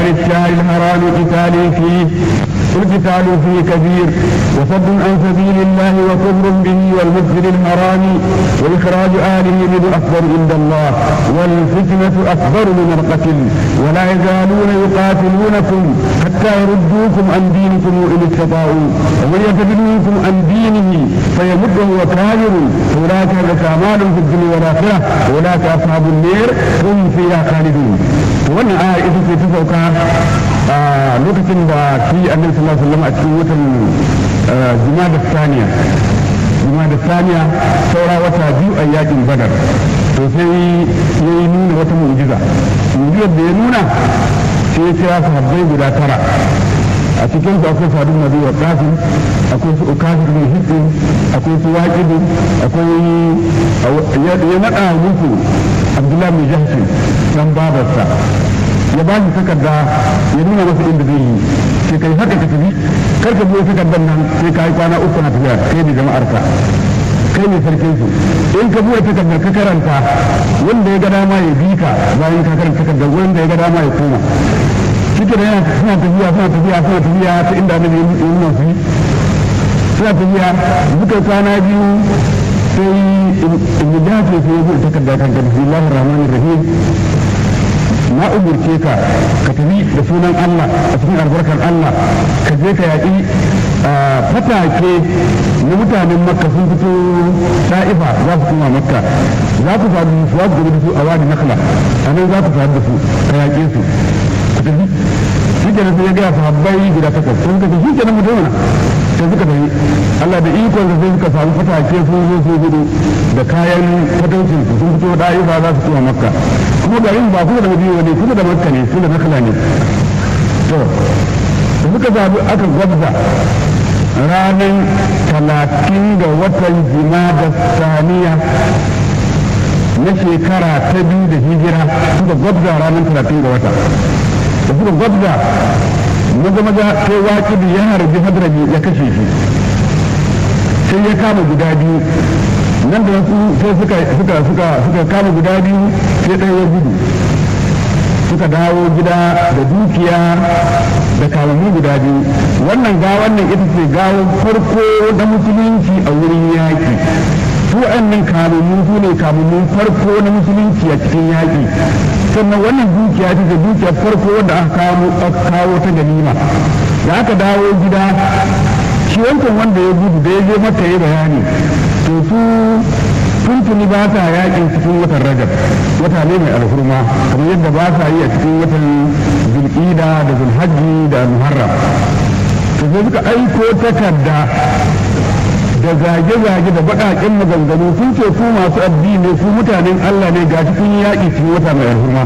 شهر الشهر الحرام قتال فيه القتال فيه كبير وصد عن سبيل الله وكفر به والمسجد الحرام وإخراج آله منه أكبر عند الله والفتنة أكبر من القتل ولا يزالون يقاتلونكم حتى يردوكم عن دينكم إن استطاعوا ومن يرتد منكم عن دينه فيمد وهو كافر فأولئك لك أعمال في الدنيا والآخرة وأولئك أصحاب النير هم فيها خالدون wannan aya ita ce ta sauka a lokacin da shi annabi sallallahu alaihi wasallam a cikin watan jumada saniya jumada saniya saura wata biyu a yakin badar to sai ya yi nuna wata mu'jiza mu'jizar da ya nuna sai ya kira sahabbai guda tara a cikin su akwai sadu nabi wa kafin akwai su ukafir bin hisin akwai su waqidu akwai ya naɗa musu abdullahi bin jahshin dan babarsa ya ba shi takarda ya nuna masa inda zai yi sai kai haka ka tafi kar ka biyo takardar nan sai ka yi kwana uku na tafiya kai ne jama'arka kai ne sarkin su in ka buɗe takardar ka karanta wanda ya ga dama ya bi ka bayan ka karanta takardar wanda ya ga dama ya koma shi da yana suna tafiya suna tafiya suna tafiya ta inda annabi ya nuna su suna tafiya duka kwana biyu sai in dace sai ya buɗe takardar kan bismillahir rahmanir rahim na umurce ka ka tafi da sunan Allah a cikin albarkar Allah ka je ka yaƙi fatake na mutanen makka sun fito sa'ifa za su kuma makka za ku faru su za ku da su a wani nakla a nan za ku faru da su ka yaƙe su ku tafi shi ke sai ya gaya sahabbai guda takwas sun kace shi ke nan mutum na sai suka tafi Allah da ikon sai suka samu fatake sun zo su gudu da kayan fataucin su sun fito da'ifa za su kuma makka kuma garin ba kuma da madina ne kuma da makka ne su da nakla ne to da suka zabi aka gwabza ranar talatin ga watan da saniya na shekara ta biyu da hijira suka gwabza ranar talatin ga wata da suka gwabza maza maza sai waƙi da ya harbi hadrami ya kashe shi sai ya kama guda biyu nan da wasu sai suka suka suka suka kama guda biyu sai ɗaya ya gudu suka dawo gida da dukiya da kamammu guda biyu wannan gawan nan ita ce gawar farko na musulunci a wurin yaƙi su waɗannan kamammu su ne kamammun farko na musulunci a cikin yaƙi sannan wannan dukiya ta ce dukiya farko wanda aka kawo ta ganima da aka dawo gida shi wancan wanda ya gudu da ya je maka ya bayani to su tuntuni ba sa yakin cikin watan rajab wata ne mai alhurma kamar yadda ba sa yi a cikin watan zulƙida da zulhajji da muharram to sai suka aiko takarda da zage-zage da baƙaƙen maganganu sun ce ku masu addini ku mutanen Allah ne ga cikin yaƙi cikin wata mai alhurma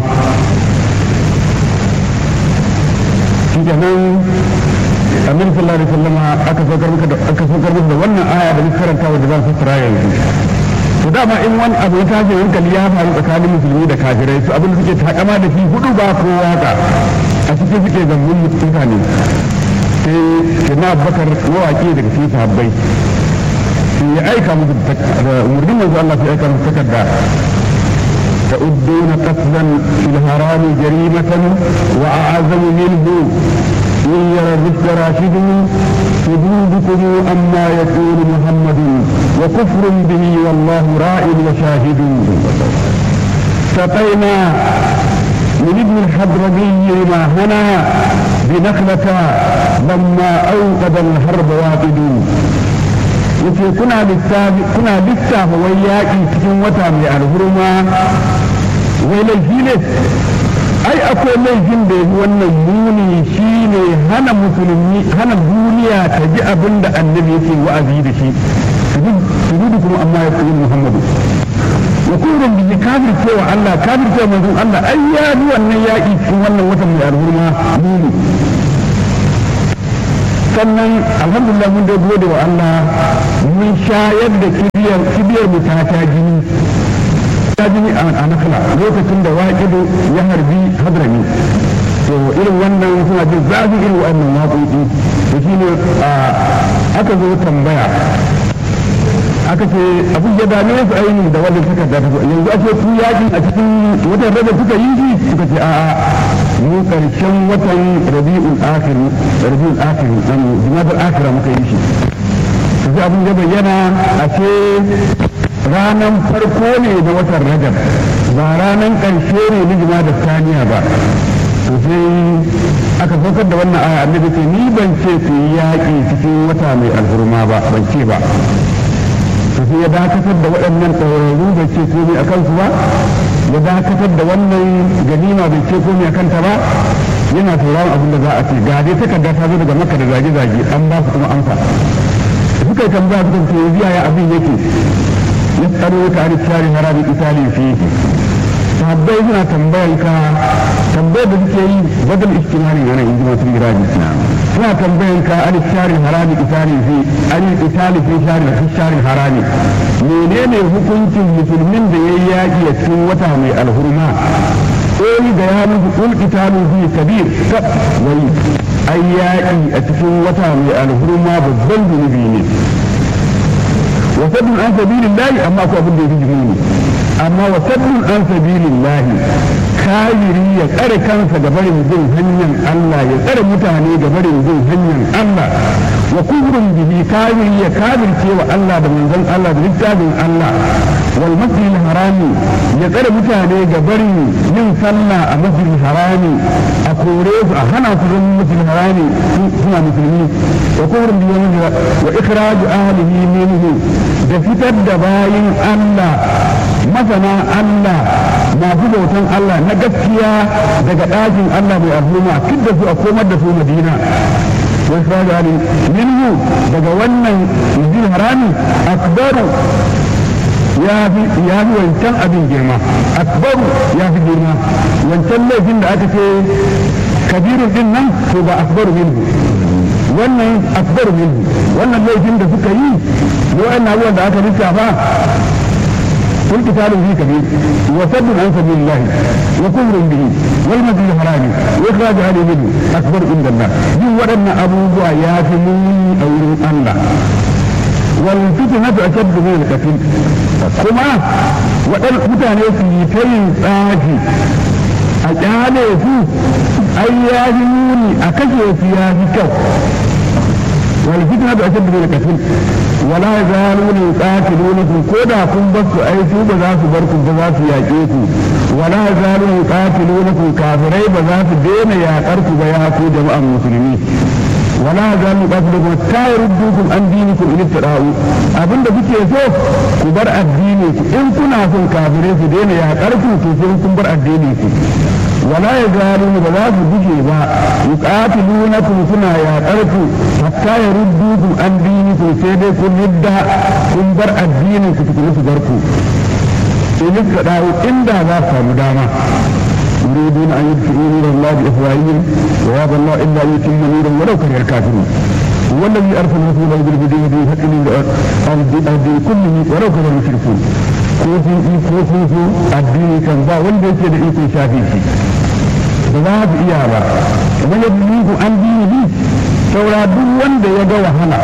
shi kenan annabi sallallahu alaihi wasallam aka saukar maka da aka saukar maka da wannan aya da muka karanta wanda zan fassara yanzu to dama in wani abu ya tashi hankali ya faru tsakanin musulmi da kafirai su abin da suke takama da shi hudu ba ko waka a cikin suke zangon mutane sai sai bakar mawaki daga cikin sahabbai sai ya aika musu da umarnin manzo Allah sai aika musu takarda تعدون قتلا في الحرام جريمة وأعظم منه إن يرى الرشد راشد حدودكم أما يقول محمد وكفر به والله راء وشاهد سقينا من ابن الحضرمي ما هنا بنخلة لما أوقد الحرب واقد yace kuna lissafi kuna lissafa wai yaƙi cikin wata mai alhurma wai laifi ne ai akwai laifin da yafi wannan muni shine hana musulmi hana duniya ta ji abin da annabi yake wa'azi da shi su gudu kuma amma ya koyi muhammadu wa kullum bi kafir cewa Allah kafir cewa manzon Allah ai ya bi wannan yaƙi cikin wannan watan mai alhurma muni sannan alhamdulillah mun dai gode wa Allah mun shayar da kibiyar kibiyar mu ta ta jini ta jini a nakala lokacin da waƙidu ya harbi hadrami to irin wannan suna jin zafi irin wannan waƙoƙi to shine aka zo tambaya aka ce abin ya dame su ainihin da wannan takarda ta yanzu ake ku yaƙi a cikin watan rada suka yi shi suka ce a'a mu karshen watan rabi'ul akhir rabi'ul akhir dan jumadal akhir muka yi shi sai abin da bayyana a ce ranan farko ne na watan rajab ba ranan karshe ne na jumadal saniya ba to sai aka saukar da wannan aya annabi ce ni ban ce ku yi yaƙi cikin wata mai alhurma ba ban ce ba to sai ya dakatar da waɗannan ɗaurarru bai ce komai a kansu ba ya dakatar da wannan ganima bai ce komai a kanta ba yana sauraron abin da za a ce ga dai takarda ta zo daga maka da zage-zage an ba su kuma amsa suka yi tambaya suka ce yanzu yaya abin yake ya tsaro ka ari shari harabi itali fi sahabbai suna tambayan ka tambayar da suke yi badal istimari yana inji masu miraji suna tambayan ka ari shari harabi itali fi ari itali fi shari fi shari harami menene hukuncin musulmin da ya yi yaƙi a cikin wata mai alhurma ƙoli da ya musu ƙul italu fi kabir kaf wai ai yaƙi a cikin wata mai alhurma babban zunubi ne wasaddun an sabilillahi amma ko abin da ya fi jimuni amma wasaddun an sabilillahi kayiri ya tsare kansa ga barin bin hanyar Allah ya tsare mutane ga barin bin hanyar Allah wa kufrun bihi kayiri ya kafirce wa Allah da manzon Allah da littafin Allah wal masjid harami ya tsare mutane ga barin yin sallah a masjid harami a kore su a hana su zama masjid harami suna musulmi wa kufrun bihi wa ikhraju ahlihi minhu da fitar da bayin Allah masana Allah masu bautan Allah na gaskiya daga ɗakin Allah mai al'umma duk da su a komar da su Madina wai fara ali minhu daga wannan izin harami akbaru ya fi ya fi wancan abin girma akbaru ya fi girma wancan laifin da aka ce kabirun din nan to ba akbaru minhu wannan akbaru minhu wannan laifin da suka yi wa'annan abubuwan da aka lissafa كل قتال فيه كبير وسد عن سبيل الله وكفر به والمسجد الحرام واخراج اهله منه اكبر عند الله دي ودنا ابو يا من او الله والفتنة أشد من القتل كما ودن mutane su yi ta yin tsafi a kyale su ai ya fi muni a kashe su ya fi kyau والفتنة أشد من القتل ولا يزالون يقاتلونكم كودا كن بس أي سو بذات بركم بذات ياكيكم ولا يزالون يقاتلونكم كافري بذات دين يا قرك بياكو جماعة المسلمين ولا يزالون يقاتلونكم حتى يردوكم عن دينكم إن ابتداؤوا أبن da kuke so ku bar addini ku in kuna son kafirai su daina ya karku to sai kun bar addini ku ولا يزالون بذات بجي با يقاتلونكم سنا يا قرفو حتى يردوكم عن دينكم سيدي كن يدى كن بر الدين كتكون سبركو إن كداو إن دا ذا مداما يريدون أن يدفئوا نور الله بأفواههم ويابى الله إلا أن يتم نورا ولو كره الكافرون هو الذي أرسل رسوله بالهدى بالحق للأرض كله ولو كره المشركون ko sun yi ko sun so addini kan ba wanda yake da ikon shafe shi ba za su iya ba kamar yadda ni ku an dini bi saura duk wanda ya ga wahala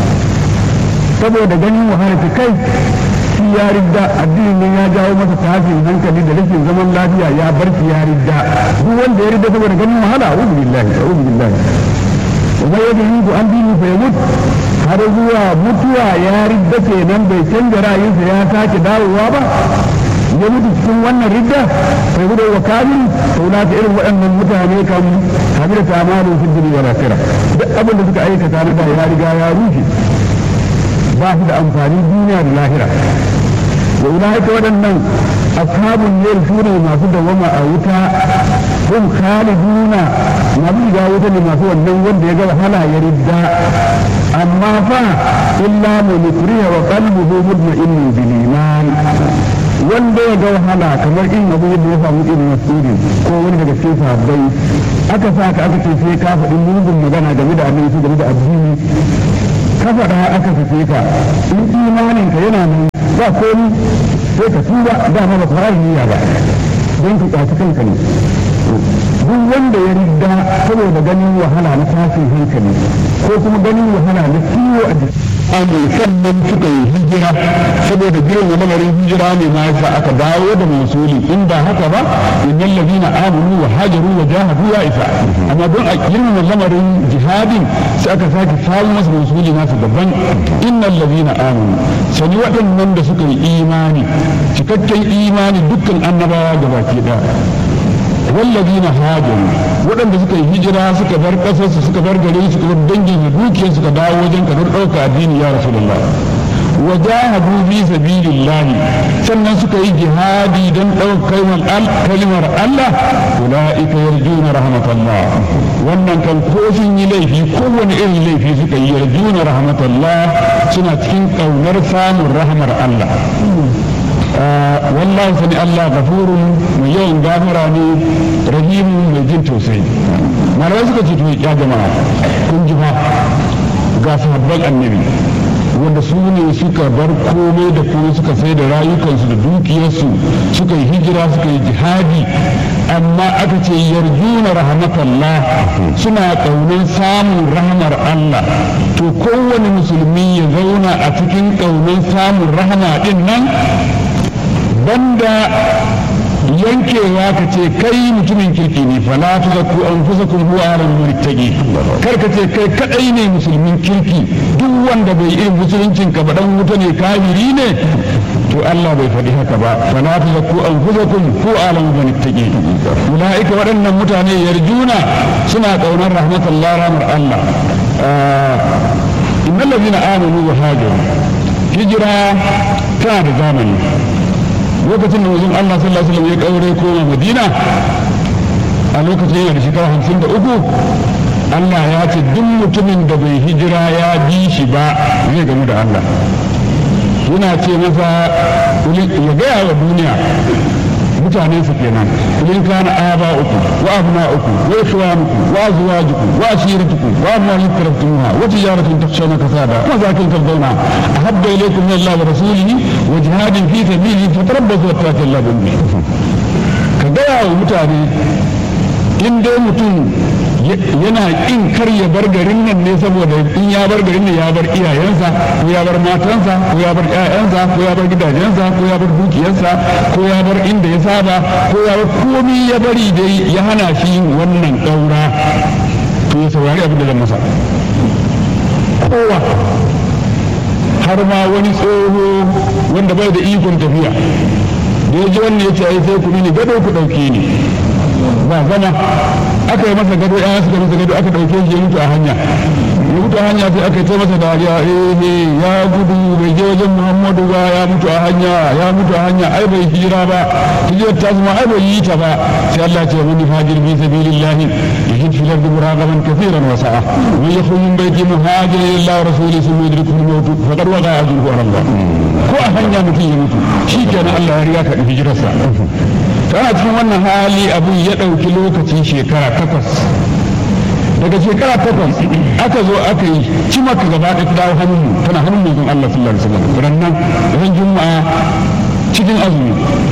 saboda ganin wahala ta kai shi ya ridda addinin nan ya jawo masa tashin hankali da rashin zaman lafiya ya bar shi ya ridda duk wanda ya ridda saboda ganin wahala a'udhu billahi a'udhu billahi wa yadda ni ku an dini fa yamut har zuwa mutuwa ya ridda kenan bai canza ra'ayinsa ya sake dawowa ba ya mutu cikin wannan ridda bai gudu wa kafin sau na irin waɗannan mutane kan hamida ta malu fi duniya wa lakira duk abin da suka aikata na da ya riga ya rushe ba su da amfani duniya da lahira wa ulaika waɗannan ashabun yel su ne masu dawama a wuta hum khaliduna masu shiga wuta ne masu wannan wanda ya ga wahala ya ridda amma fa illa man yukriha wa qalbuhu mutma'innun bil iman wanda ya ga wahala kamar in abu yadda ya samu irin masudi ko wani daga cikin sahabbai aka sa ka aka ce sai ka faɗi mugun magana game da annabi su game da addini ka faɗa aka fice ka in imanin ka yana nan ba komi sai ka tuba dama ba fara niyya ba don ka kwaci kanka ne duk wanda ya riga saboda ganin wahala na tashin hankali ko kuma ganin wahala na ciwo a jiki amin sannan suka yi hijira saboda girma lamarin hijira ne ma yasa aka dawo da masuli in ba haka ba innal ladina amanu wa hajaru wa jahadu ya isa amma don a girma lamarin jihadin sai aka sake samu masa masuli nasu daban innal ladina amanu sani waɗannan da suka yi imani cikakken imani dukkan annabawa gabaki ɗaya والذين هاجروا waɗanda suka yi hijira suka bar ƙasarsu suka bar gare suka bar dangin da dukiyar suka dawo wajen ka don ɗauka addini ya rasulullah wa jahadu fi sabilillah sannan suka yi jihadi don ɗaukar kalmar Allah ulaika yarjuna rahmatullah wannan kan ko sun yi laifi kowane irin laifi suka yi yarjuna rahmatullah suna cikin ƙaunar samun rahmar Allah wallahi sani Allah gafurun mai yawan gafara ne rahimu mai jin tausayi malamai suka ce to ya jama'a kun ji fa ga sahabban annabi wanda su ne suka bar komai da komai suka sai da rayukansu da dukiyarsu suka yi hijira suka yi jihadi amma aka ce yarjuna rahmatallah suna ƙaunar samun rahmar Allah to kowane musulmi ya zauna a cikin ƙaunar samun rahama din nan banda yankewa ka ce kai mutumin kirki ne fala tu zakku anfusakum huwa alam muttaqi kar ka ce kai kadai ne musulmin kirki duk wanda bai irin musuluncin ka ba dan wuta ne kafiri ne to Allah bai faɗi haka ba fala tu zakku anfusakum huwa alam muttaqi ulaika waɗannan mutane yarjuna suna kaunar rahmatullah rahmar Allah innal ladina amanu wa hajaru hijira tana da zamani lokacin da wajen Allah sallallahu alaihi wasallam ya kaure koma Madina a lokacin yana da shekara hamsin da uku Allah ya ce duk mutumin da bai hijira ya bi shi ba zai gamu da Allah yana ce masa ya gaya wa duniya mutane su kenan in kana aba uku wa abna uku wa ikhwanukum wa azwajukum wa ashiratukum wa amwalun taraftumuha wa tijaratun takhshawna kasada wa zakin tardawna ahabba ilaykum min Allah wa rasulihi wa jihadin fi sabilihi fatarabbasu hatta yalla bi ka gaya wa mutane in dai mutum yana kin kar ya bar garin nan ne saboda in ya bar garin nan ya bar iyayensa ko ya bar matansa ko ya bar ƴaƴansa ko ya bar gidajensa ko ya bar dukiyarsa ko ya bar inda ya saba ko ya bar komai ya bari dai ya hana shi wannan ɗaura to ya saurari abin da zan masa kowa har ma wani tsoho wanda bai da ikon tafiya da ya ji wannan ya ce ai sai ku mini gado ku ɗauke ni ba zama aka yi masa gado ya suka masa gado aka ɗauke shi ya mutu a hanya ya mutu a hanya sai aka yi ta masa dariya eh ya gudu bai je wajen muhammadu ba ya mutu a hanya ya mutu a hanya ai bai hira ba hijirar ta zama ai bai yi ta ba sai Allah ce wani fajir fi sabilillah yajid fil ardi muragaman kathiran wa sa'a man yakhruj min baiti muhajiran ila Allah rasuli thumma yudrikuhu al-maut faqad waqa ajruhu ala Allah ko a hanya mutum ya mutu shikenan Allah ya riga ka hijirarsa tana cikin wannan hali abin ya ɗauki lokacin shekara takwas daga shekara takwas aka zo aka yi cima ka gaba da ta dawo hannun tana hannun manzon Allah sallallahu alaihi wasallam rannan ran juma'a cikin azumi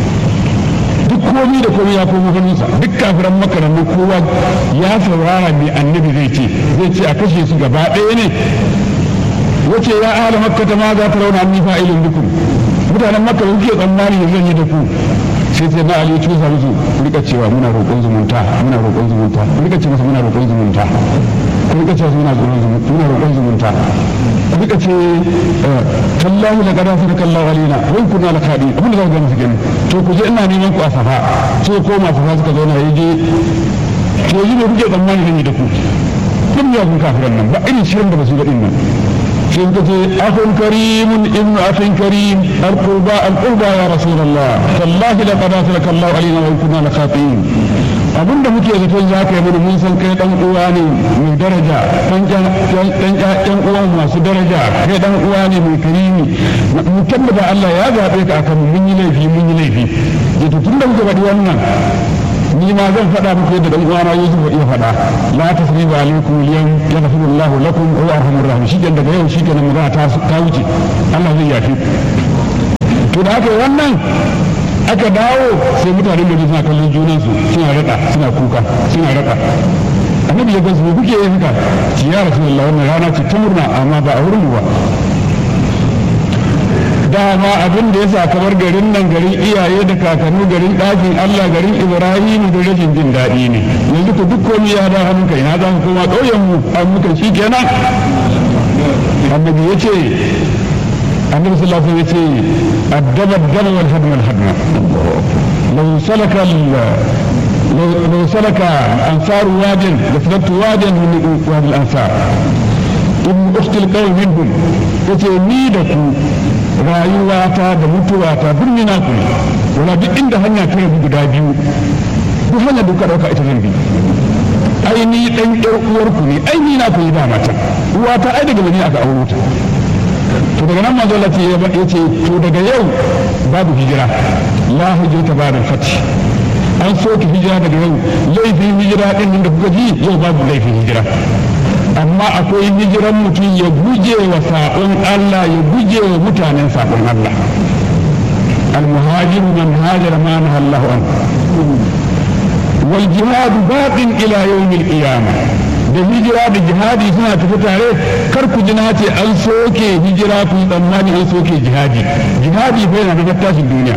duk komi da komi ya komo hannunsa duk kafiran makarannin kowa ya saurara mai annabi zai ce zai ce a kashe su gaba ɗaya ne wace ya ahla makka ta ma za ta rauna anni fa'ilun bikum mutanen makka kuke tsammani zan yi da ku sai sai na ali cusa musu rika cewa muna roƙon zumunta muna roƙon zumunta rika ce masa muna roƙon zumunta rika ce muna muna roƙon zumunta rika ce tallahi la qad asraka Allah alaina wa in kunna lakadi abin da za ku ga musu kenan to ku je ina neman ku a safa sai koma safa suka zauna yaje to yanzu ne kuke tsammani zan yi da ku kun ya kun kafiran nan ba irin shirin da ba su ga din nan sai suka ce akun karimun ibnu akhin karim alqurba alqurba ya rasulullah tallahi laqad asraka Allah alaina wa in kunna lakhatin abinda muke zaton za ka yi mana mun san kai dan uwa ne mai daraja dan dan dan uwa masu daraja kai dan uwa ne mai karimi mu tabbata Allah ya zabe ka akan mun yi laifi mun yi laifi to tunda muka faɗi wannan ni ma zan faɗa muku yadda dan uwana Yusuf ya faɗa la tasriba alaikum al-yawm yaghfiru Allahu lakum wa huwa arhamur rahim shi daga yau shi kenan magana ta ta wuce Allah zai yafi to da haka wannan aka dawo sai mutanen da suna kallon junansu suna rada suna kuka suna rada annabi ya gansu kuke yin haka ci ya rasulullah wannan rana ce ta murna amma ba a wurin mu ba dama abin da ya sa kamar garin nan garin iyaye da kakannu garin ɗakin Allah garin Ibrahim da rashin jin daɗi ne yanzu ku duk komai ya da hannun kai na za ku koma ƙauyen mu an muka shi kenan annabi ya ce annabi sallallahu alaihi wasallam ya ce addaba addaba wal hadma wal hadma law salaka لو سلك الأنصار واديا لسلكت واديا من وادي الأنصار ابن أخت القوم منهم yace ni da ku rayuwata da mutuwata duk ni na ku ne wala duk inda hanya ta rabu guda biyu duk hanya da kuka dauka ita zan bi ai ni dan yar uwar ku ne ai ni na ku yi da mata uwata ai daga bani aka auro ta to daga nan manzo Allah ya ce to daga yau babu hijira la hijrata ba'da fath an soke hijira daga yau laifin hijira din da kuka ji yau babu laifin hijira amma akwai hijiran mutum ya guje wa saƙon Allah ya guje wa mutanen saƙon Allah المهاجر من هاجر ما نهى الله عنه والجهاد باق إلى يوم القيامة da hijira da jihadi suna tafi tare kar ku ji ce an soke hijira ku tsammani an soke jihadi jihadi fa yana da tashin duniya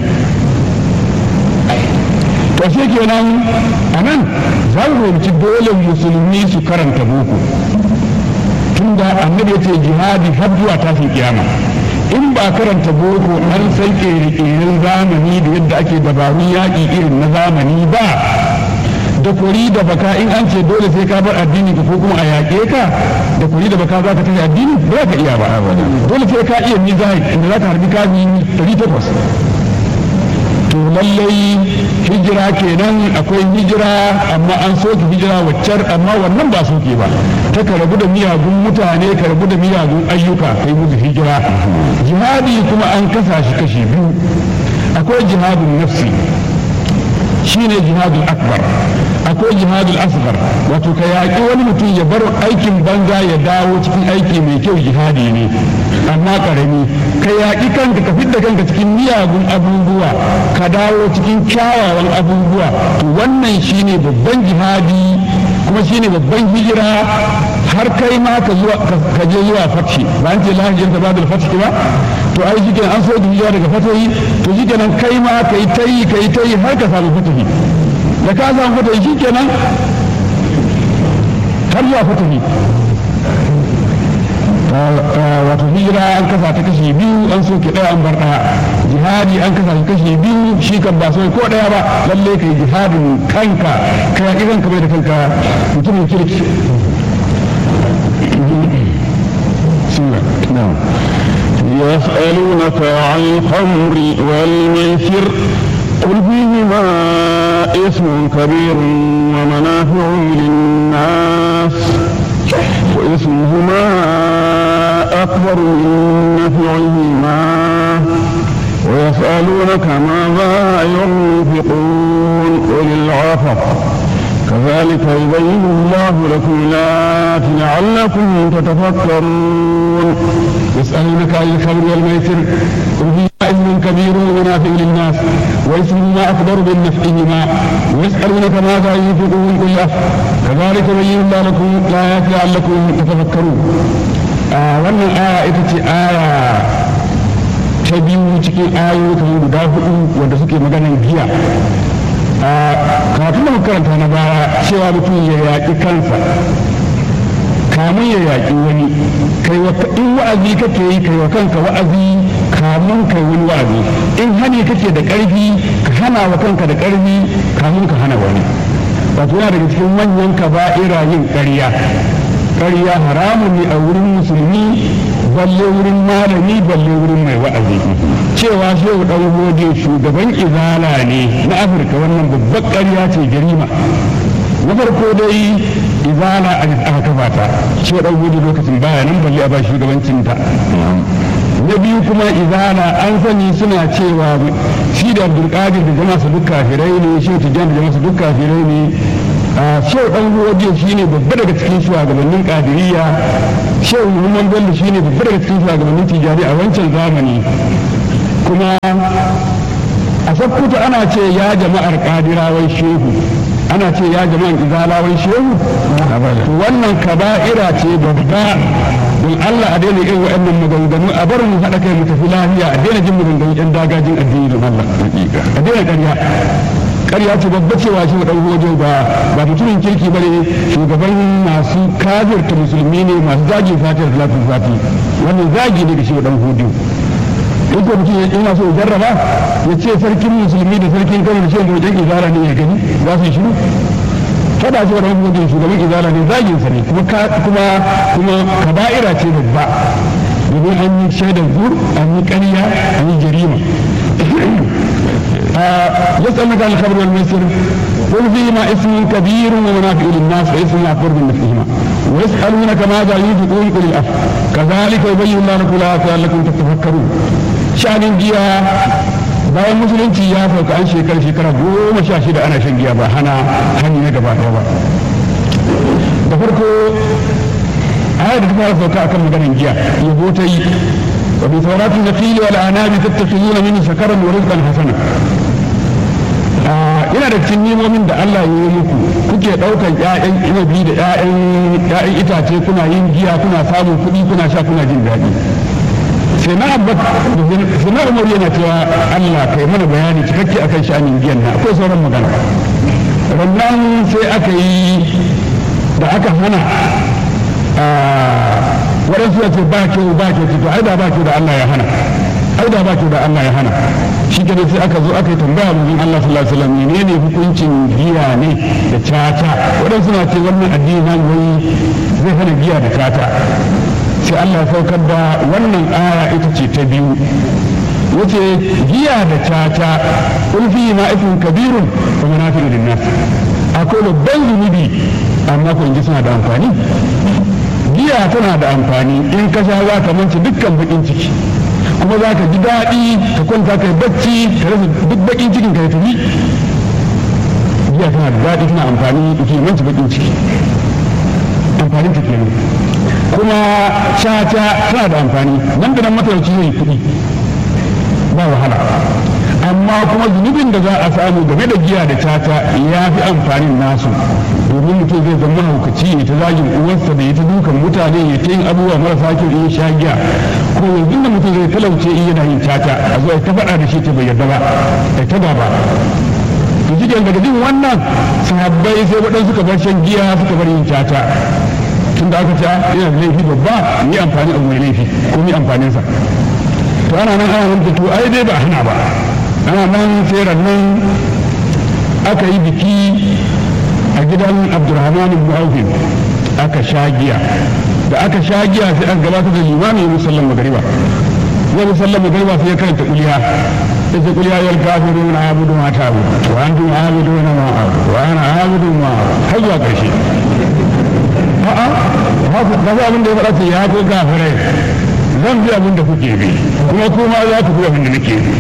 to shi kenan a nan za mu fahimci dole musulmi su karanta boko tun da annabi ya ce jihadi har zuwa tashin kiyama in ba karanta boko an san ƙere-ƙeren zamani da yadda ake dabarun yaƙi irin na zamani ba da kuri da baka in an ce dole sai ka bar addini ka ko kuma a yaƙe ka da kuri da baka za ka tafi addini ba za ka iya ba dole sai ka iya mizahid inda za ka harbi kafi ɗari takwas to lallai hijira kenan akwai hijira amma an soke hijira waccar amma wannan ba soke ba ta ka rabu da miyagun mutane ka rabu da miyagun ayyuka kai musu hijira jihadi kuma an kasa shi kashi biyu akwai jihadun nafsi shine jihadul akbar akwai jihadul asghar wato ka yaƙi wani mutum ya bar aikin banza ya dawo cikin aiki mai kyau jihadi ne amma ƙarami ka yaƙi kanka ka fidda kanka cikin miyagun abubuwa ka dawo cikin kyawawan abubuwa to wannan shine babban jihadi kuma shine babban hijira har kai ma ka zuwa ka je zuwa fatshi ba an ce lahajin ta badal fatshi ba to ai shi an so da hijira daga fatahi to shi kenan kai ma kai tayi kai tayi har ka samu fatahi da ka samu fatahi shi kenan har zuwa fatahi wato hijira an kasa ta kashi biyu an soke ɗaya an bar ɗaya jihadi an kasa ta kashi biyu shi kan ba so ko ɗaya ba lalle kai jihadin kanka ka yaƙi kanka bai da kanka mutumin kirki يسألونك عن الخمر والميسر قل فيهما اسم كبير ومنافع للناس واسمهما أكبر من نفعهما ويسألونك ماذا ينفقون قل العفو كذلك يبين الله لكم الآيات لعلكم تتفكرون يسألونك عن الخمر والميسر قل فيهما اسم كبير ومنافع للناس واسمهما أكبر من نفعهما ويسألونك ماذا ينفقون قل العفو كذلك يبين الله لكم الآيات لعلكم تتفكرون آه wannan aya ita ce aya ta biyu cikin ayoyi kamar guda hudu wanda suke maganan giya kafin da karanta na baya cewa mutum ya yaƙi kansa kamun ya yaƙi wani kai wa in wa'azi kake yi kai wa kanka wa'azi kamun kai wani wa'azi in hani kake da ƙarfi ka hana wa kanka da ƙarfi kamun ka hana wani wato yana daga cikin manyan kaba'ira yin ƙarya ƙarya haramun ne a wurin musulmi balle wurin malami balle wurin mai wa'azi cewa shehu dan gode shugaban izala ne na afirka wannan babbar ƙarya ce jarima na farko dai izala a aka kafa ta shehu dan gode lokacin baya nan balle a ba shugabancin ta na biyu kuma izala an sani suna cewa shi da abdulkadir da jama'a su duk kafirai ne shi tijjan da jama'a su duk kafirai ne shehu dan gode shi ne babba daga cikin shugabannin kadiriya shehu muhammad bello shi ne babba daga cikin shugabannin tijjani a wancan zamani kuma a sakkuta ana ce ya jama'ar kadirawai shehu ana ce ya jama'ar izalawai shehu wannan kaba'ira ce babba don Allah a daina irin waɗannan maganganu a bar mu haɗa kai mu tafi lafiya a daina jin maganganu ɗan dagajin addini don Allah a daina ƙarya ƙarya ce babba cewa shi ɗan hojo ba ba mutumin kirki bane shugaban masu kafirta musulmi ne masu zagi fatiyar salatul fati wannan zagi ne da shi ɗan hojo in ko mutum yana so jarraba ya ce sarkin musulmi da sarkin kano da shi wajen izara ne ya gani za su yi shiru fada ce wani hukuncin shugaban izala ne zagin sa ne kuma kuma kuma kaba'ira ce babba domin an yi shaidar zur an yi ƙarya an yi jarima يسألك عن الخبر والميسر قل فيهما اسم كبير ومنافع للناس واسم أكبر من نفسهما ويسألونك ماذا ينفقون قل الأف كذلك يبين الله لكم الآيات لعلكم تتفكرون شأن جيا bayan musulunci ya sauka an shekara shekara goma sha shida ana shan giya ba hana hani na gaba ɗaya ba da farko ayar da ta fara sauka akan maganin giya yabo ta yi wa bi sauratin nafili wal anabi tattakhizuna min sakaran wa rizqan hasana yana da cikin nimomin da Allah ya yi muku kuke ɗaukan ƴaƴan inabi da ƴaƴan itace kuna yin giya kuna samun kuɗi kuna sha kuna jin daɗi sai na abbat sai na umar yana cewa Allah kai mana bayani cikakke akan sha'anin giyan na akwai sauran magana rannan sai aka yi da aka hana waɗansu ya ce ba kyau ba kyau to ai da ba kyau da Allah ya hana ai da ba kyau da Allah ya hana shi ke sai aka zo aka yi tambaya mun Allah sallallahu alaihi wasallam menene hukuncin giya ne da caca waɗansu na ce wannan addini na wai zai hana giya da caca sai Allah ya saukar da wannan aya ita ce ta biyu wace giya da caca ulfi ma ifin kabirun wa manafi'u linnas akwai babban zunubi amma ko inji suna da amfani giya tana da amfani in ka sha za ka manci dukkan bakin ciki kuma za ka ji daɗi ka kwanta ka yi bacci ka rasa duk bakin cikin ka ya tafi giya tana da daɗi tana amfani ke manci bakin ciki amfanin ta kenan kuma caca tana da amfani nan da nan matalauci zai kuɗi ba wahala amma kuma zunubin da za a samu game da giya da caca ya fi amfanin nasu domin mutum zai zama haukaci ya ta zagin uwarsa da ya ta dukan mutane ya ta yin abubuwa marasa kyau in sha giya ko yanzu da mutum zai talauce in yana yin caca a zo ta faɗa da shi ta bai yarda ba ta gaba to shi daga jin wannan sahabbai sai waɗansu suka bar shan giya suka bar yin caca tun da aka ce yana da laifi babba ni amfani abu mai laifi ko ni amfaninsa to ana nan ana nan to ai dai ba hana ba ana nan sai nan aka yi biki a gidan abdurrahman ibn aufin aka sha giya da aka sha giya sai aka gabatar da limami ya musallan magariba ya musallan magariba sai ya karanta kuliya ya ce kuliya yal kafirun abudu ma tabu wa antum abiduna ma abudu wa ana abudu ma har zuwa karshe a'a ba za abin da ya faɗa ce ya ko gafirai zan bi abin da kuke bi kuma kuma za ku bi abin da nake bi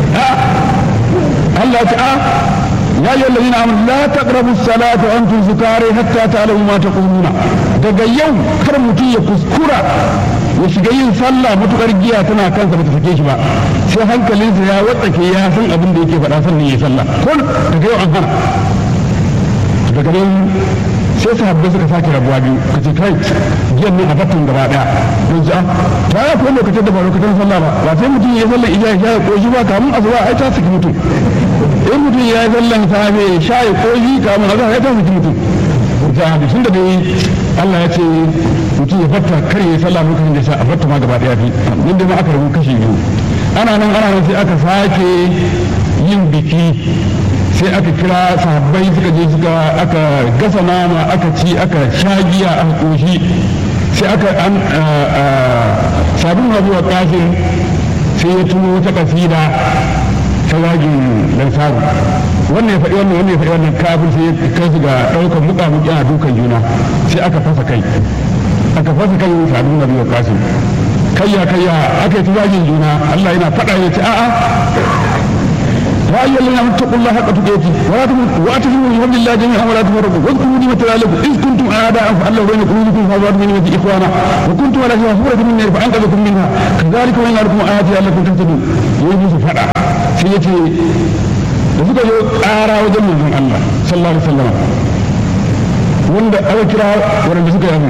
Allah ta ya yi wallahi na amur la taqrabu salata wa antum sukari hatta ta'lamu ma taquluna daga yau kar mutum ya kuskura ya shiga yin sallah matukar giya tana kansa bata sake shi ba sai hankalinsa ya watsake ya san abin da yake faɗa sannan ya sallah ko daga yau an hana daga nan sai sahabbai suka sake rabuwa biyu ka ce kai giyan ne a batun gaba daya don ji ta ya kuma lokacin da ba lokacin sallah ba ba sai mutum ya yi sallar ija ya koshi ba kamun asuba ai ta saki mutum in mutum ya yi sallar safe ya sha ya koshi kamun asuba ai ta saki mutum da hadisin da dai Allah ya ce mutum ya fatta kar ya yi sallah lokacin da ya sha a fatta ma gaba daya fi yadda ma aka rabu kashi biyu ana nan ana nan sai aka sake yin biki sai aka kira sahabbai suka je suka aka gasa nama aka ci aka sha giya aka koshi sai aka an sabon rabu wa kafin sai ya tuno wata kasida ta zagin lansaru wannan ya faɗi wannan wannan ya faɗi wannan kafin sai ya kai su ga ɗaukar muka muki a dukan juna sai aka fasa kai aka fasa kai sabon rabu wa kafin kayya kayya aka yi ta zagin juna Allah yana faɗa ya ce a'a يا أيها الذين آمنوا اتقوا الله حق تقاته ولا تموتوا واعتصموا بحبل الله جميعا ولا تفرقوا واذكروا نعمة الله عليكم إذ كنتم أعداء فألف بين قلوبكم فأصبحتم من نعمته إخوانا وكنتم على شفا حفرة من النار فأنقذكم منها كذلك وإن لكم آياتي لعلكم تهتدون يجوز فدا سيتي da suka zo ƙara wajen manzon Allah sallallahu alaihi wasallam wanda aka kira wanda suka yi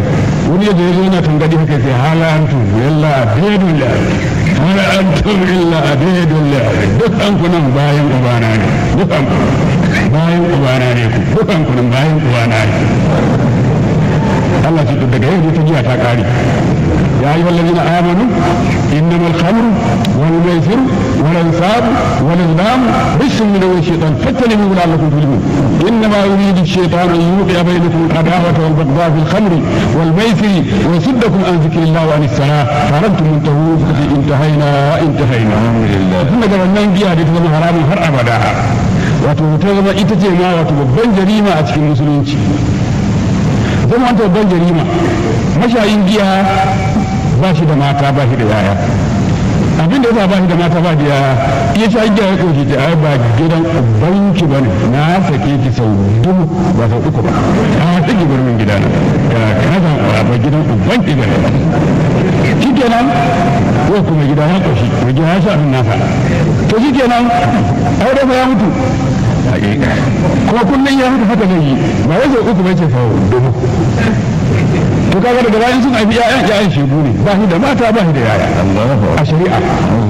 wani yadda ya zo yana tangadi haka sai hala antum illa abidun la hala antum illa abidun la duk an kunan bayan ubana ne duk an bayan ubana ne ku duk an kunan bayan ubana ne Allah ce daga yau ta jiya ta kare يا أيها الذين آمنوا إنما الخمر والميسر والأنصاب والأزلام رجس من أول الشيطان فاجتنبوه لعلكم تفلحون إنما يريد الشيطان أن يوقع بينكم العداوة والبغضاء في الخمر والميسر ويصدكم عن ذكر الله وعن الصلاة فأنتم منتهون انتهينا انتهينا الحمد لله ثم قال من بيها تزم حرام هر أبدا wato ta zama ita ce ma wato babban jarima a cikin musulunci zama ta babban jarima mashayin giya ba shi da mata ba shi da yaya abin da yasa ba shi da mata ba da yaya iya sha giya ya koke ta ai ba gidan ubanki ba ne na sake ki sau dubu ba sau uku ba a tsaki birnin gida na ga kaza ba gidan ubanki ba ne shi kenan ko kuma gida ya koshi mai gida ya sha abin nasa to shi kenan aure fa ya mutu kuma kullum ya haka haka zai yi ba ya sau uku ba ce sau dubu to kaga daga bayan sun haifi ƴaƴan ƴaƴan shegu ne ba shi da mata ba shi da yaya a shari'a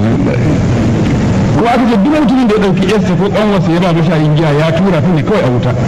kuma aka ce duk mutumin da ya ɗauki yarsa ko ƙanwarsa ya ba mashayin giya ya tura ta ne kawai a wuta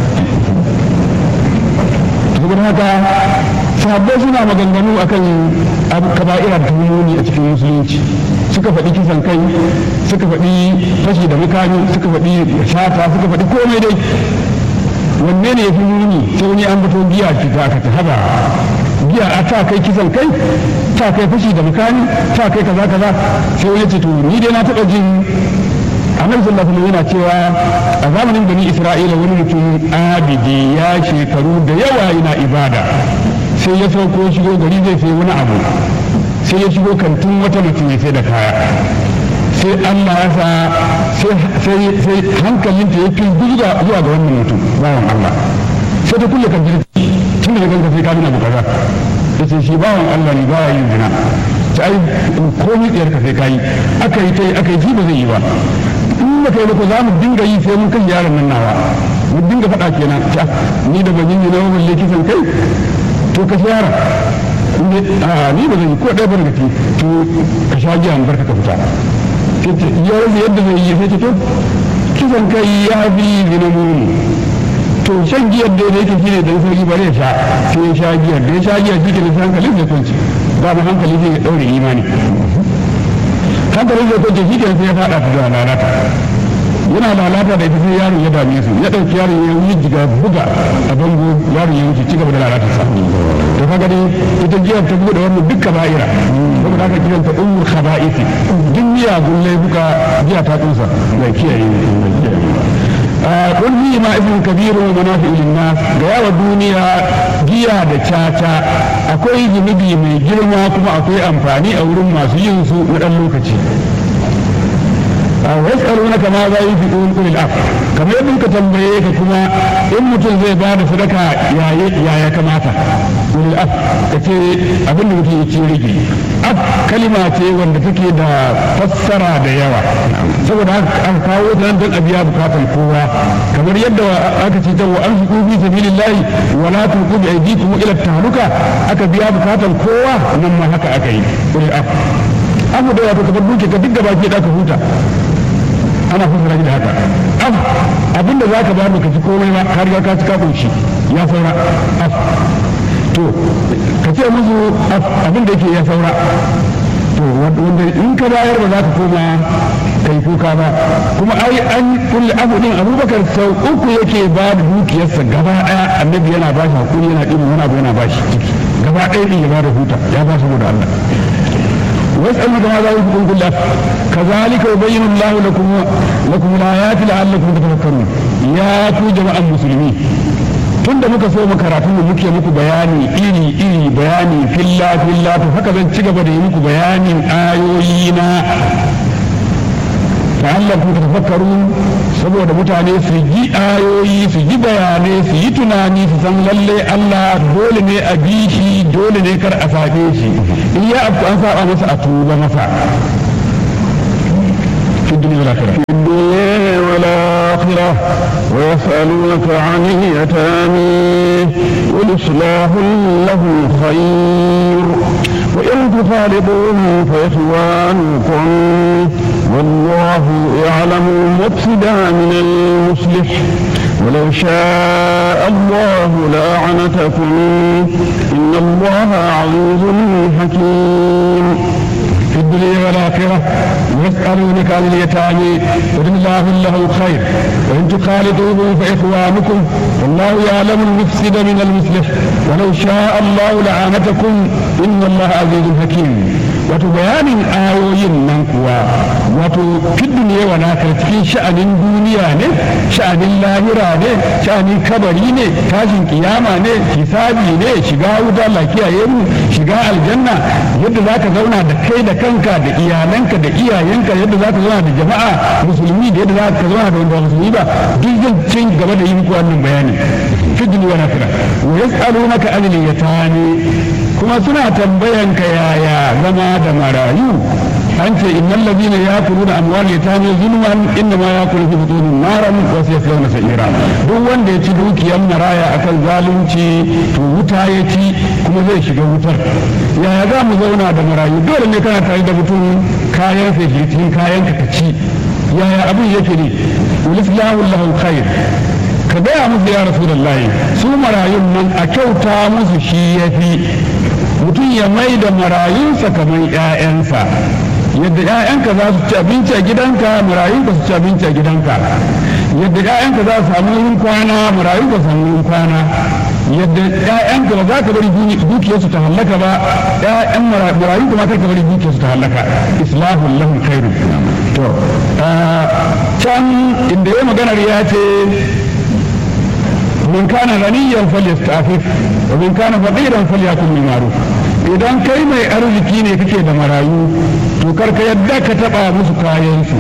saboda haka sahabbai suna maganganu akan kaba'ira da tuhumoni a cikin musulunci suka faɗi kisan kai suka faɗi fashi da mukami suka faɗi shata suka faɗi komai dai wanne ne ya fi muni sai wani an fito giya ki ta ka ta haba giya a ta kai kisan kai ta kai fashi da mukami ta kai kaza kaza sai wani ce to ni dai na taɓa jin annabi sallallahu alaihi yana cewa a zamanin bani isra'ila wani mutum abidi ya shekaru da yawa yana ibada sai ya sauko shigo gari zai sai wani abu sai ya shigo kantin wata mutum ya sai da kaya sai Allah ya sa sai hankalinta ya fi zuwa zuwa ga wannan mutum bawan Allah sai ta kulle kan jirgi tun da ganka sai ka nuna bukata ta ce shi bawan Allah ne baya yin zina ta ai komai tsayar ka sai ka yi aka yi ta yi aka yi shi ba zai yi ba in ba kai ba ko za mu dinga yi sai mun kan yaron nan nawa mu dinga faɗa kenan ta ni da ban yi na balle kisan kai to ka shara a ni ba zan yi ko ɗaya barkati to ka sha giya mu barka ka fita ya rasa yadda zai yi sai ta to kisan kai ya fi zina muni to shan giyar da yake shine dan sauki bare ya sha sai ya sha giyar da ya sha giyar shi ke da hankalin zai kwanci ba mu hankali zai daure imani hankalin zai kwanci shi ke sai ya fada ta da lalata yana lalata da ita sai yaro ya dame su ya dauki yaro ya yi jiga buga a bango yaro ya wuce cigaba da lalata sa to kaga dai ita giyar ta bude wannan duk kaba'ira saboda haka kiran ta ummul khaba'isi duk miyagun laifuka giya ta tsusa mai kiyaye mai kiyaye قل فيما اسم كبير ومنافع للناس ga duniya giya da caca akwai zunubi mai girma kuma akwai amfani a wurin masu yin su na ɗan lokaci ويسألونك ماذا ينفقون قل العفو كما يبين كتنبيه كما إن متن زي بعد صدقة يا يا يا كماتا قل العفو كتي أبن متن يتيريجي أف كلمة تي وند تكي دا فسرا دا يوا saboda an kawo ta nan don a biya bukatan kowa kamar yadda aka ce ta wa an fi fi sabilillahi wa la tulqu bi aydikum ila tahluka aka biya bukatan kowa nan ma haka aka yi qul afu afu da wato kamar duke ka duk gaba ke da ka huta ana fassara shi da haka af abinda za ka bani ka ci komai ba ka riga ka ci ka kunshi ya saura af to ka ce musu af abin da yake ya saura to wanda in ka bayar ba za ka koma kai kuka ba kuma ai an kulle abu din abubakar sau uku yake ba da dukiyarsa gaba daya annabi yana ba shi hakuri yana ɗin wani abu yana ba shi ciki gaba ɗaya ɗin ya ba da huta ya ba saboda Allah واسألوا ماذا ينفقون كل كذلك يبين الله لكم لكم الآيات لعلكم تتفكرون يا ku jama'an musulmi tunda muka so mu karatun da muke muku bayani iri iri bayani filla filla to haka zan ci gaba da yi muku bayanin ayoyi na la'allakum tatafakkarun saboda mutane su ji ayoyi su ji bayanai su yi tunani su san lalle Allah dole ne a bi shi dole ne kar a sabe shi in ya afku an saba masa a tuba masa في الدنيا والآخرة في الدنيا والآخرة ويسألونك عن اليتامى قل إصلاح لهم خير وإن تخالطوهم فإخوانكم والله يعلم المفسد من المصلح ولو شاء الله لأعنتكم إن الله عزيز حكيم في الدنيا والآخرة ويسألونك عن اليتامى قل الله له خير وإن تخالطوهم فإخوانكم والله يعلم المفسد من المصلح ولو شاء الله لعانتكم إن الله عزيز حكيم wato bayanin ayoyin nan kuwa wato fi duniya wa nakar cikin sha'anin duniya ne sha'anin lahira ne sha'anin kabari ne tashin kiyama ne hisabi ne shiga wuta lakiyaye mu shiga aljanna yadda zaka zauna da kai da kanka da iyalanka da iyayenka yadda zaka zauna da jama'a musulmi da yadda zaka zauna da wanda musulmi ba duk zan cin gaba da yi muku wannan bayani fi duniya wa nakira wa yas'alunaka anil yatani kuma suna tambayanka yaya zama da marayu an ce innal ladina yakuluna amwal yatami zulman inna ma yakulu fi butunihim naran wa sayaslawna sa'ira duk wanda ya ci dukiyar maraya akan zalunci to wuta ya ci kuma zai shiga wutar yaya za mu zauna da marayu dole ne kana tare da mutum kayan sai cikin kayan ka ci yaya abin yake ne ulislahu lahu khair ka gaya musu ya rasulullahi su marayun nan a kyauta musu shi yafi mutum ya mai da marayunsa kamar 'ya'yansa yadda 'ya'yanka za su ci abinci a gidanka marayunka su ci abinci a gidanka yadda 'ya'yanka za su samu wurin kwana marayunka su samu wurin kwana yadda 'ya'yanka ba za ka bari dukiyarsu ta hallaka ba 'ya'yan marayunka ma kar ka bari dukiyarsu ta hallaka islahun lahum khairu to can inda ya maganar ya ce من كان غنيا فليستعفف ومن كان فقيرا فليكن بالمعروف idan kai mai arziki ne kake da marayu to karka yadda ka taba musu kayansu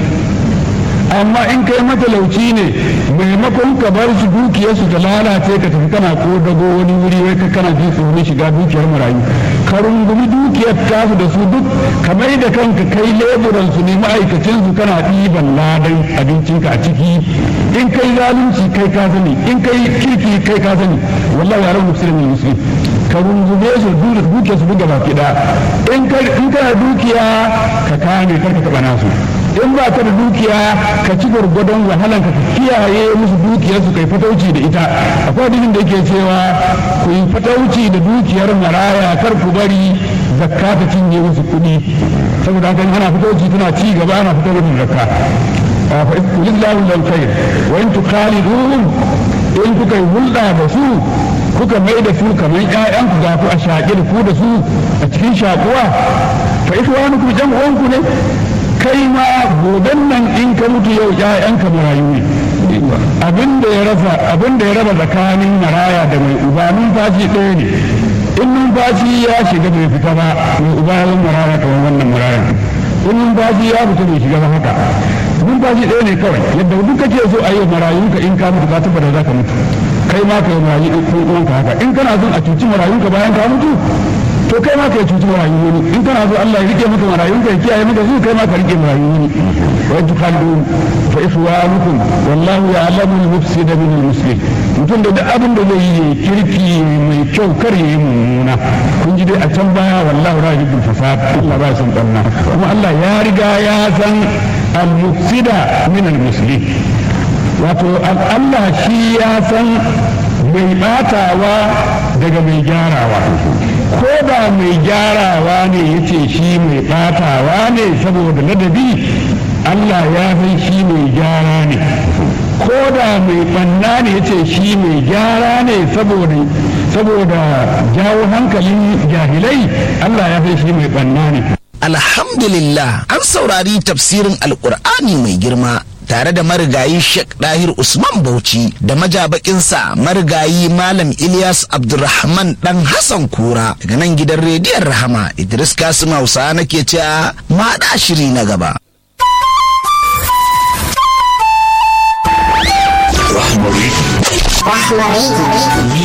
amma in kai matalauci ne maimakon ka bar su dukiyarsu ta lalace ka tafi kana ko dago wani wuri wai ka kana ji tsoron shiga dukiyar marayu ka rungumi dukiyar tasu da su duk ka mai da kanka kai leburan su ne ma'aikacin su kana ɗiban ladan abincinka a ciki in kai zalunci kai ka sani in kai kirki kai ka sani wallahi yaran musulmi muslim ka rungume su dukiyar su buga baki da in kana dukiya ka kame kar ka taɓa nasu in ba ka da dukiya ka ci gwargwadon wahalan ka kiyaye musu dukiyarsu kai fatauci da ita akwai hadisin da yake cewa ku yi fatauci da dukiyar maraya kar ku bari zakka ta cinye musu kuɗi saboda haka ana fatauci tana ci gaba ana fitar da zakka fa kulillahu lil khair wa in tukhaliduhum in kuka yi hulɗa da su kuka mai da su kamar ƴaƴanku ga ku a shaƙi da ku da su a cikin shaƙuwa fa ikhwanukum jam'uwanku ne kai ma goben nan in ka mutu yau ƴaƴanka marayu ne abin da ya rasa abin da ya raba tsakanin maraya da mai uba numfashi ɗaya ne in numfashi ya shiga bai fita ba mai uba ya zama maraya kamar wannan maraya in numfashi ya fita bai shiga ba haka numfashi ɗaya ne kawai yadda duk kake so a yi marayunka in ka mutu ka tabbata za ka mutu kai ma ka yi marayu ɗin uwanka haka in kana son a cuci marayunka bayan ka mutu to kai ma kai cuci marayu wani in kana so Allah ya rike maka marayun ka ya kiyaye maka su kai ma ka rike marayu wani wa yadkhalu fa ikhwanukum wallahu ya'lamu al-mufsid min al-muslim mutum da duk abin da zai yi kirki mai kyau kar yi mummuna kun ji dai a can baya wallahu rajibul fasad Allah ba san barna kuma Allah ya riga ya san al-mufsida min al-muslim wato Allah shi ya san mai batawa daga mai gyarawa ko da mai gyarawa ne ya ce shi mai batawa ne saboda ladabi Allah ya san shi mai gyara ne ko da mai banna ne ya ce shi mai gyara ne saboda saboda jawo hankalin jahilai Allah ya san shi mai banna ne alhamdulillah an saurari tafsirin alkur'ani mai girma tare da marigayi Sheikh Dahir Usman Bauchi da majabakinsa marigayi Malam Ilyas Abdulrahman dan Hassan Kura daga nan gidan rediyon Rahama Idris Kasim Hausa nake cewa ma da shiri na gaba. Rahmari.